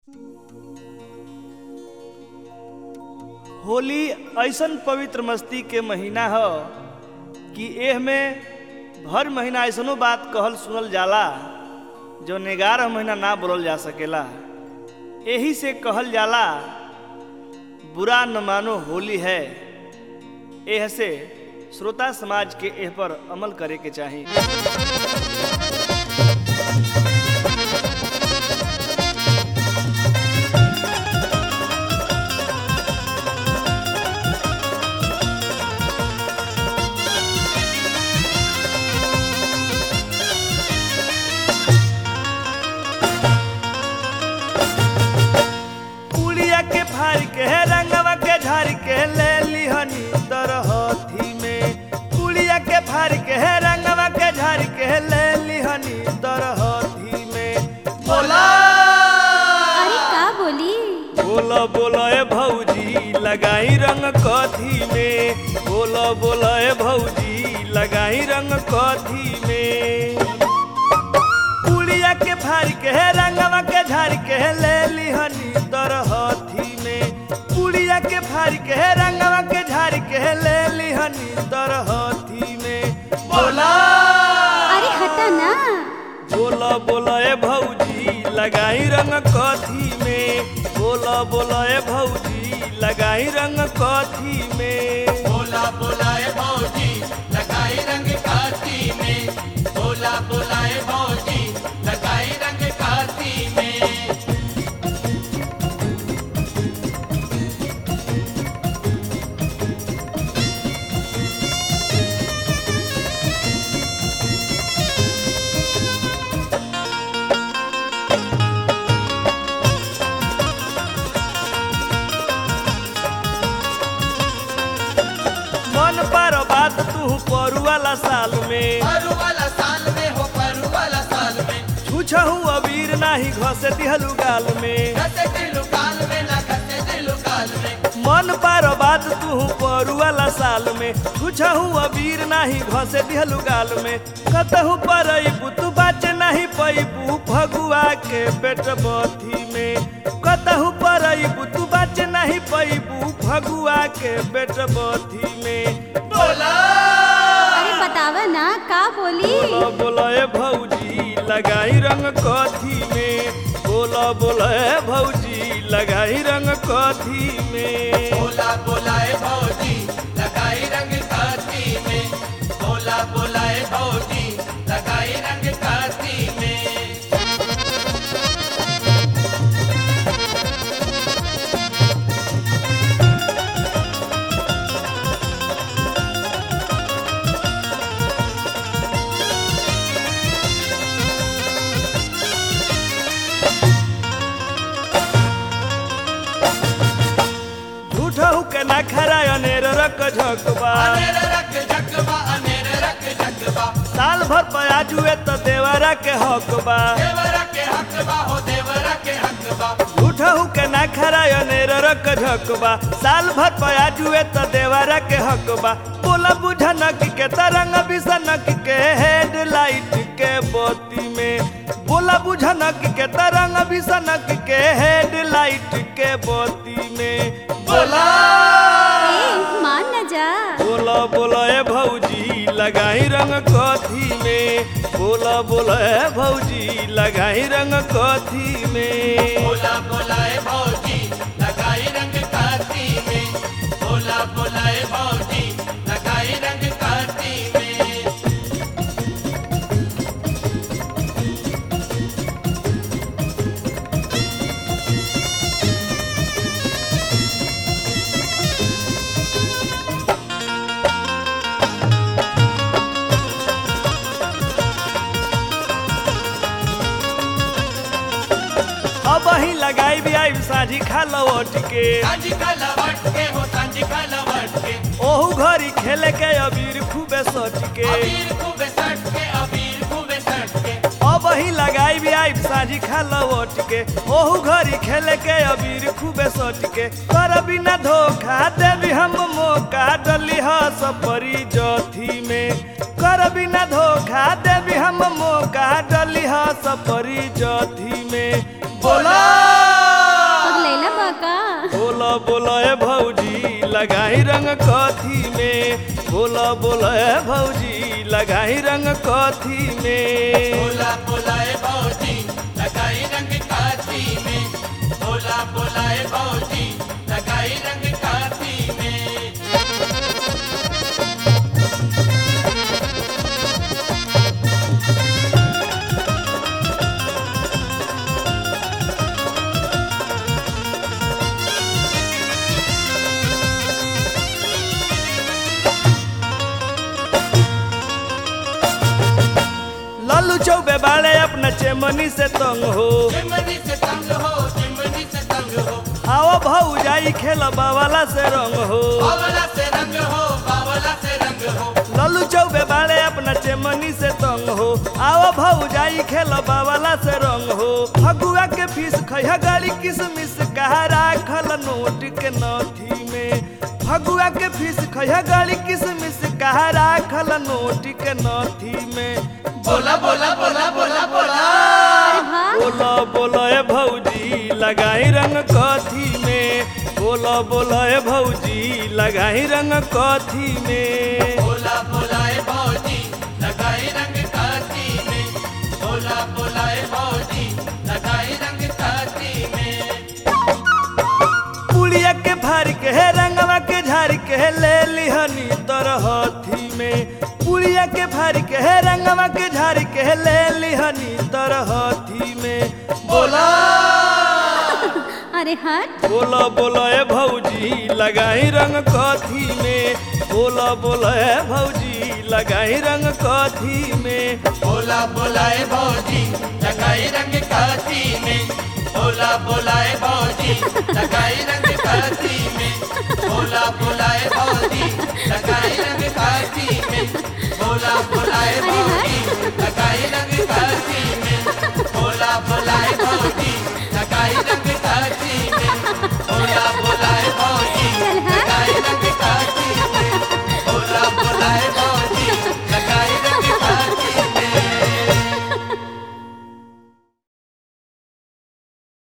होली ऐसन पवित्र मस्ती के महीना ह कि एह में हर महीना ऐसनो बात कहल सुनल जाला जो ग्यारह महीना ना बोलल जा सकेला एही से कहल जाला बुरा न मानो होली है एह से श्रोता समाज के एह पर अमल करे के चाही पुड़िया के फाड़ के रंगवा के झाड़ के ले लिहनी तरहथी में पुड़िया के फाड़ के रंगवा के झाड़ के ले लिहनी तरहथी में बोला अरे का बोली बोला बोला ए भौजी लगाई रंग कथी में बोला बोला ए भौजी लगाई रंग कथी में पुड़िया के फाड़ के रंगवा के झाड़ के ले लिहनी तरहथी में पुड़िया के फाड़ के रंगवा के झाड़ के ले लिहनी तरहथी में बोला अरे हटा ना बोला बोला ए भौजी लगाई रंग कथी में बोला बोला ए भौजी लगाई रंग कथी में बोला बोलाए भौजी लगाई रंग काती में बोला बोलाए भौजी लगाई रंग काती में मन पर बात तू परू वाला साल में परू वाला साल में हो परू वाला साल में छूछहू अबीर नाही घसे दिहलू गाल में घसे दिलु काल में ना घसे दिलु काल में मन पर बात तू परू वाला साल में छूछहू अबीर नाही घसे दिहलू गाल में कतहू पर तू बाचे नहीं पैबू भगुआ के पेट बथी में कतहू पर तू बाचे नहीं पैबू भगुआ के पेट बथी में बोला अरे बतावा ना का बोली बोला बोला ए भौजी लगाई रंग कथी में बोला बोला ए भौजी लगाई रंग कथी में बोला बोलाए भौजी लगाई रंग काती में बोला बोलाए भौजी लगाई रंग काती में झूठहू के ना खरा अनेर रक झकबा अनेर रख झकबा अनेर रख झकबा साल भर पयाजुए तो देवरा के हकबा देवरा के हकबा हो देवरा के हकबा झूठहू के ना खरा अनेर रक झकबा साल भर पयाजुए तो देवरा के हकबा बोला बुझा नक के तरंग बिसनक के हेडलाइट के बत्ती में बोला बुझा नक के तरंग बिसनक के हेडलाइट के बत्ती में बोला ए मान न जा बोला बोला ए भौजी लगाई रंग कथी में बोला बोला ए भौजी लगाई रंग कथी में बोला बोलाए भौजी लगाई रंग काती में बोला बोलाए भौजी लगाई रंग काती में अब ही लगाई भी आई साझी खा लवट के सांझी का लवट के हो सांझी का लवट के ओहू घरी खेले के अबीर खूबे सट के अबीर खूबे सट के अबीर खूबे सट के अब ही लगाई भी आई साझी खा लवट के ओहू घरी खेले के अबीर खूबे सट के कर बिना धोखा देवी हम मौका डली हस परी जथी में कर बिना धोखा देवी हम मौका डली हस परी जथी में बोला बोला ए भौजी लगाई रंग कथी में बोला बोला ए भौजी लगाई रंग कथी में बोला बोलाए भौजी लगाई रंग काती में बोला बोलाए भौजी लगाई रंग काती में लालू चौबे बाले अपना चेमनी से तंग हो चिमनी से तंग हो चिमनी से तंग हो आओ भौजाई खेल बावाला से रंग हो बावला से रंग हो बावला से रंग हो लालू चौबे बाले अपना चेमनी से तंग हो आओ भौजाई खेल बावाला से रंग हो फगुआ के फीस खैहा गाड़ी किसमिस कहा राखल नोट के नथी में फगुआ के फीस खैहा गाड़ी किसमिस कहा राखल नोट के नथी में बोला बोला बोला बोला बोला अरे वाह बोला बोला ए भौजी लगाई रंग कथी में बोला बोला ए भौजी लगाई रंग कथी में बोला बोलाए भौजी लगाई रंग काती में बोला बोलाए भौजी लगाई रंग काती में पुड़िया के फार के है रंगवा के झाड़ के है ले लिहनी तरहथी में पुड़िया के फार के है रंगवा के झाड़ के है ले लिहनी तरहथी में बोला अरे हट बोला बोला ए भौजी लगाई रंग कथी में बोला बोला ए भौजी लगाई रंग कथी में बोला बोलाए भौजी लगाई रंग काती में बोला बोला